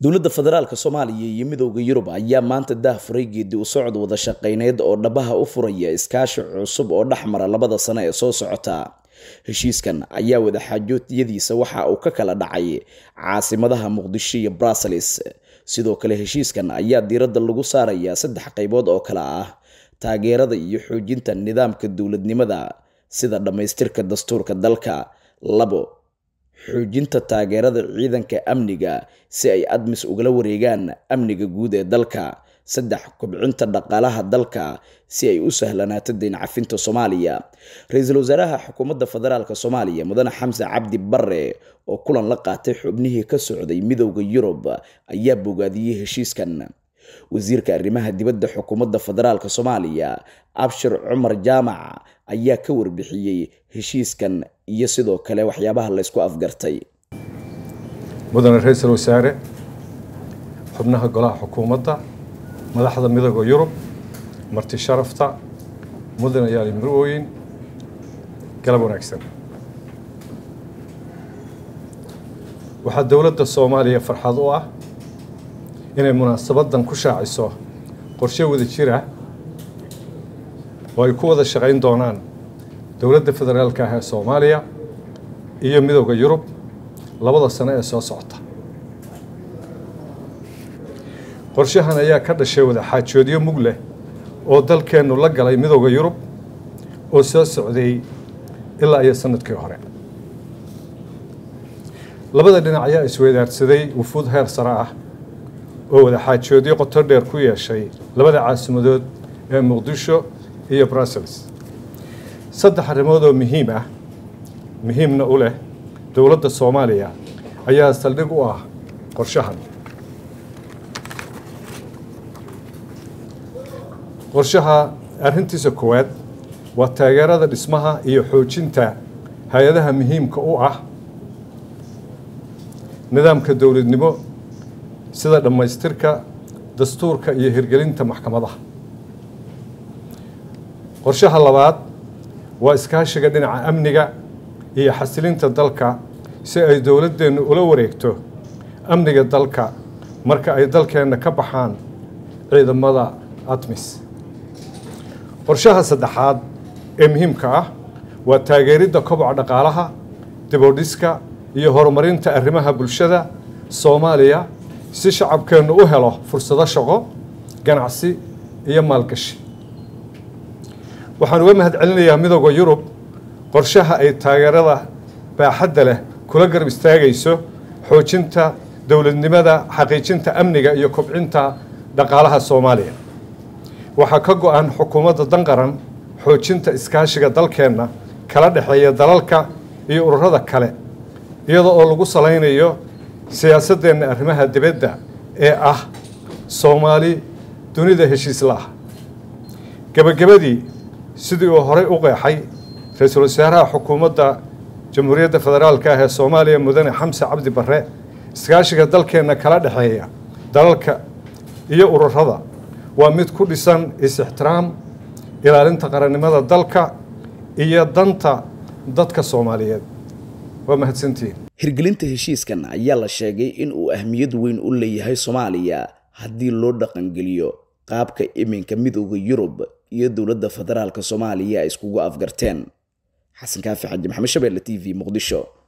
dowladda federaalk soomaaliya iyo midowda yurub ayaa maanta daah furay geedi u socod wada shaqayneyd oo dhabaha u furaya iskaashi cusub oo dhex mara labada sano ee soo socota heshiiskan ayaa wadaxaajoodyadiisa waxa uu ka kala dhacay caasimadaha muqdisho iyo brussels sidoo kale heshiiskan ayaa diiradda lagu saarayaa saddex qaybood oo kale ah taageerada iyo xoojinta nidaamka dowladnimada sida dhammaystirka dastuurka dalka labo xoojinta taageerada ciidanka amniga si ay admis ugala wareegaan amniga guud ee dalka saddex kobcinta dhaqaalaha dalka si ay u sahlanaato deyn cafinta soomaaliya ra-iisul wasaaraha xukuumadda federaalk soomaaliya mudane xamse cabdi bare oo kulan la qaatay xubnihii ka socday midowda yurub ayaa bogaadiyey heshiiskan wasiirka arrimaha dibadda xukuumadda federaalk soomaaliya abshir cumar jaamac ayaa ka warbixiyey heshiiskan iyo sidoo kale waxyaabaha laysku afgartay mudane ra-iisul wasaare xubnaha golaha xukuumadda madaxda midooda yurub marti sharafta mudane yaali marwooyin galab wanaagsan waxaa dowladda soomaaliya farxad u ah inay munaasabadan ku shaaciso qorshe wada jira oo ay ku wada shaqayn doonaan dowladda federaalka ah ee soomaaliya iyo midowda yurub labada sano ee soo socota qorshahan ayaa ka dhashay wada xaajoodyo mug leh oo dalkeennu la galay midowda yurub oo soo socday ilaa iyo sanadkii hore labada dhinac ayaa isweydaarsaday wufuud heer sare ah oo wada xaajoodyo qoto dheer ku yeeshay labada caasimadood ee muqdisho iyo brussels saddex arrimood oo muhiim ah muhiimna u leh dowladda soomaaliya ayaa saldhig u ah qorshahan qorshaha arrintiisa koowaad waa taageerada dhismaha iyo xoojinta hay-adaha muhiimka u ah nidaamka dowladnimo sida dhammaystirka dastuurka iyo hirgelinta maxkamadaha qorshaha labaad waa iskaashiga dhinaca amniga iyo xasilinta dalka si ay dowladdeennu ula wareegto amniga dalka marka ay dalkeenna ka baxaan ciidamada admis qorshaha saddexaad ee muhiimka ah waa taageeridda koboca dhaqaalaha dibodhiska iyo horumarinta arrimaha bulshada soomaaliya si shacabkeennu u helo fursado shaqo ganacsi iyo maalgashi waxaan uga mahad celinayaa midowda yurub qorshaha ay taageerada baaxadda leh kula garab istaagayso xoojinta dowladnimada xaqiijinta amniga iyo kobcinta dhaqaalaha soomaaliya waxaa ka go-an xukuumadda danqaran xoojinta iskaashiga dalkeenna kala dhexeeya dalalka iyo ururada kale iyada oo lagu salaynayo siyaasadeenna arrimaha dibadda ee ah soomaali dunida heshiisla ah gebagabadii sidii uu horey u qeexay ra-iisul wasaaraha xukuumadda jamhuuriyadda federaalka ah ee soomaaliya mudane xamse cabdi bare iskaashiga dalkeenna kala dhexeeya dalalka iyo ururada waa mid ku dhisan is-ixtiraam ilaalinta qarannimada dalka iyo danta dadka soomaaliyeed waa mahadsantihiin hirgelinta heshiiskan ayaa la sheegay in uu ahmiyad weyn u leeyahay soomaaliya haddii loo dhaqangeliyo qaabka iminka midowda yurub iyo dowladda federaalk soomaaliya ay iskugu afgarteen xasan kaafi xaji maxamed shabeelle t v muqdisho